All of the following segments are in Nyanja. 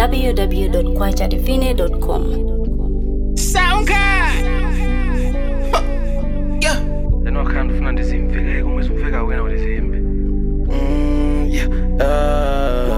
www.kwachadivine.com. SoundCloud. Yeah. Then wakhanda ufuna ndizimvele uma usufika wena ulizimbe. Mm, yeah, ah.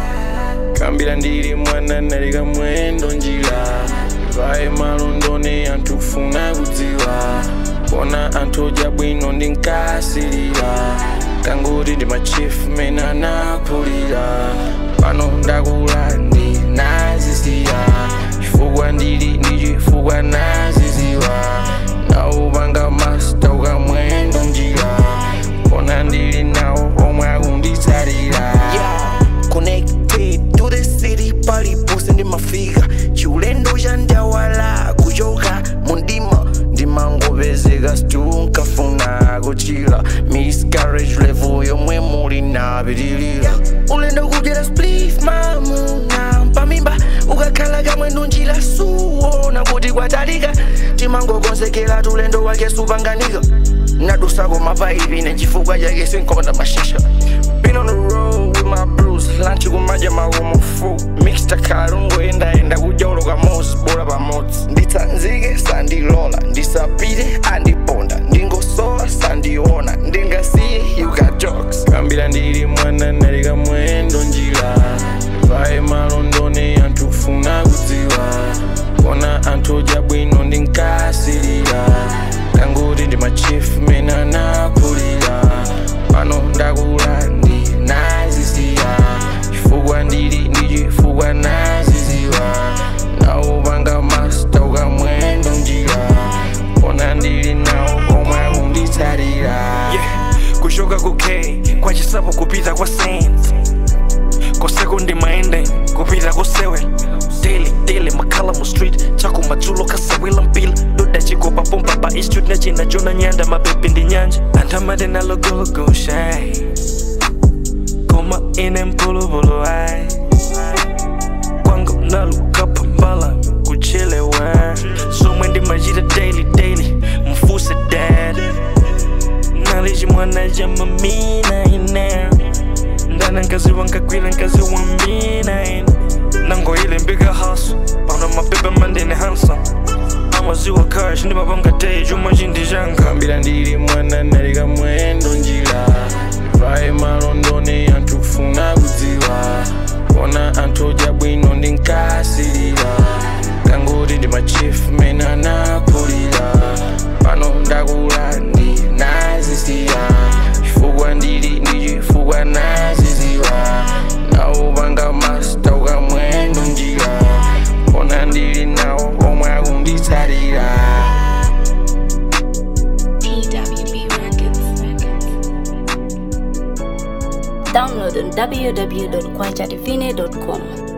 kambira ndiri mwana naleka mwendo njira vaye malondoni anthu kufuna kudziwa kona anthu odya bwino ndinkasirira kangoti ndi machief mene anaphulira pano ndakula ndinazisiya chifukwa ndili ndi chifukwa naziziwa naupanga masta ukamwendo njira kona ndili nawo omwe akunditsatira Yeah, connected to the city paliponse ndimafika chiulendo cha ndawala kuchoka mundima ndimangopezeka stu nkafuna kuchila miscarriage level yomwe muli napitilira ulendo kudyera spliff mamuna pamimba ukakhala kamwendo njira suona kuti kwatalika timangokonzekera tulendo wake supanganika nadusako mapaipi nechifukwa chake sinkonda mashisha Been on the road with my blues Lunch kumadya makomo fu Mixed kalungu enda enda kujoloka mosi bora pamodzi nditsanzike sandilola ndisapite andiponda ndingosowa sandiona ndingasiye you got jokes kambira ndili mwana naleka mwendo njira vaye malondoni anthu kufuna kudziwa kona anthu odya bwino ndinkasirira kangoti ndi machief mene anaphulira pano ndakula ndinazisiya chifukwa ndili ndi chifukwa naziziwa naupanga masta ukamwendo njira kona ndili nawo omwe akunditsatira yeah. kushoka ku k kwachisapo kupita kwa saint koseko ndi maende kupita kusewe daily daily makhala mu street chako madzulo kasawila mpila doda chikopa pompa pa istreet nachina jona nyanda mapepi ndi nyanja anthamade nalogologo shai koma ine mpulupulu ai kwangu nalukapha mbala kuchelewe somwe ndimachita daily daily mfuse dad nali chimwana cha mamina ine ndana nkazi wankagwira nkazi wambina ine nangoyile mbika haso pano mapepe mandine handsome amaziwa cash ndimapanga day chuma chindijanga kambira ndili mwana naleka mwendo njira vaye malondoni anthu kufuna kudziwa kona anthu odya bwino ndinkasirira kangoti ndi machief mene anaphulira pano ndakula ndinazisiya chifukwa ndili ndi chifukwa naziziwa naupanga masta ukamwendo njira kona ndili nawo omwe akunditsatira TWB Records. Download on www.kwachadivine.com.